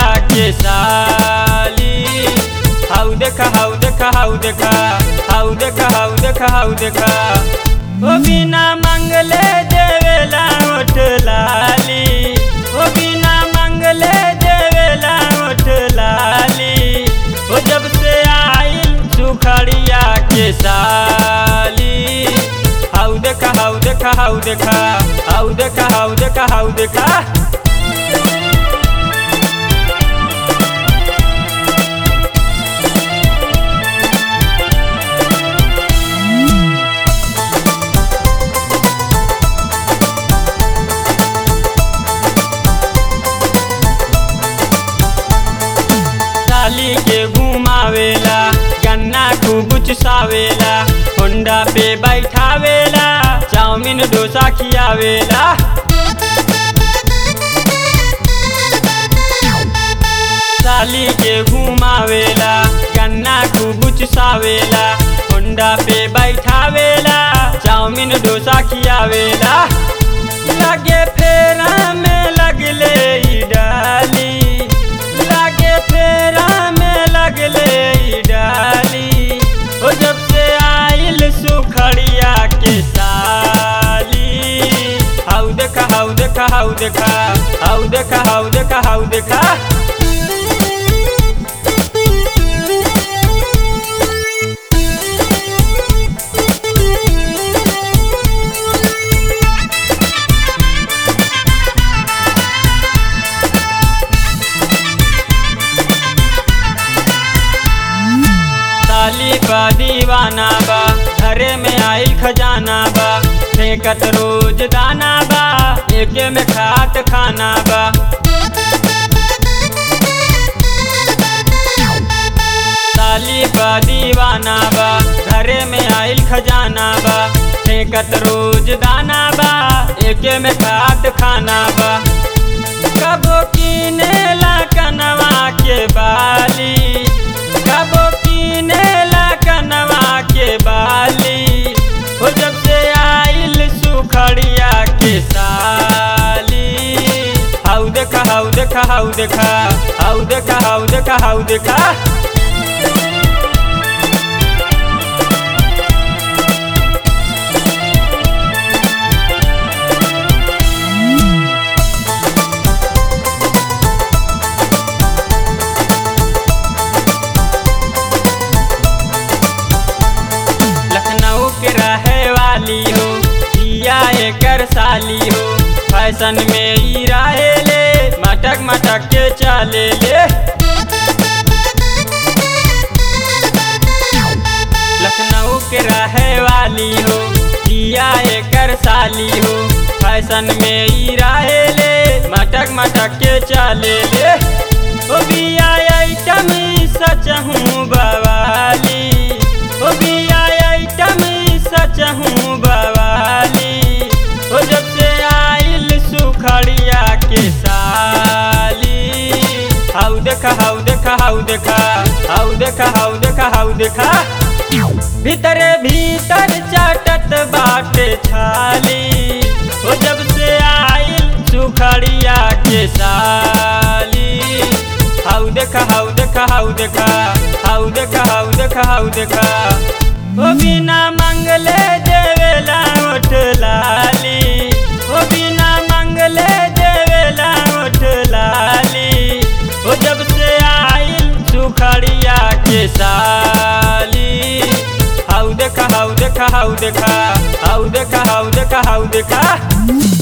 के साली हाउ देखा हाउ देखा हाउ देखा हाउ देखा हाउ देखा हाउ देखा ओ बिना मंगले देवेला ओठ लाली ओ बिना मंगले देवेला ओठ लाली ओ जब से आइल सुखड़िया के साली हाउ देखा हाउ देखा हाउ देखा हाउ देखा हाउ देखा हाउ देखा साली के घुमावेला गन्ना खूब चुसावेला होंडा पे बैठावेला चाउमीन डोसा खियावेला साली के घुमावेला गन्ना खूब चुसावेला होंडा पे बैठावेला चाउमीन डोसा खियावेला लगे फेरा में लगले ई डाली लागे फेरा में लगले ई डाली ओ जब से आइल सुखड़िया के साली हाउ देखा हाउ देखा हाउ देखा हाउ देखा हाउ देखा हाउ देखा साली बा दीवाना बा घरे में आइल खजाना बा फेंकत रोज दाना बा एके में खात खाना बा साली बा दीवाना बा घरे में आइल खजाना बा फेंकत रोज दाना बा एके में खात खाना बा कबो किनेला कनवा के बाली कबो किनेला कनवा के बाली हो जब से आइल सुखड़िया के साली हाउ देखा हाउ देखा हाउ देखा हाउ देखा हाउ देखा हाउ देखा लखनऊ के रहे वाली हो पिया एकर साली हो फैशन में ई रहे ले मटक मटक के चले ले लखनऊ के रहे वाली हो पिया एकर साली हो फैशन में ई रहे ले मटक मटक के चले ले ओ बिया आइटम सच हूँ बवाली ओ बिया आइटम सच हूँ बवाली ओ जब से आइल सुखड़िया के साली हाउ देखा हाउ देखा हाउ देखा हाउ देखा हाउ देखा हाउ देखा भीतरे भीतर चाटत बाटे छाली ओ जब से आइल सुखड़िया के साली हाउ देखा हाउ देखा हाउ देखा हाउ देखा हाउ देखा हाउ देखा ओ बिना मंगले देवेला ओठ लाली ओ बिना मंगले देवेला ओठ लाली ओ जब से आइल सुखड़िया के साली हाउ देखा हाउ देखा हाउ देखा हाउ देखा हाउ देखा हाउ देखा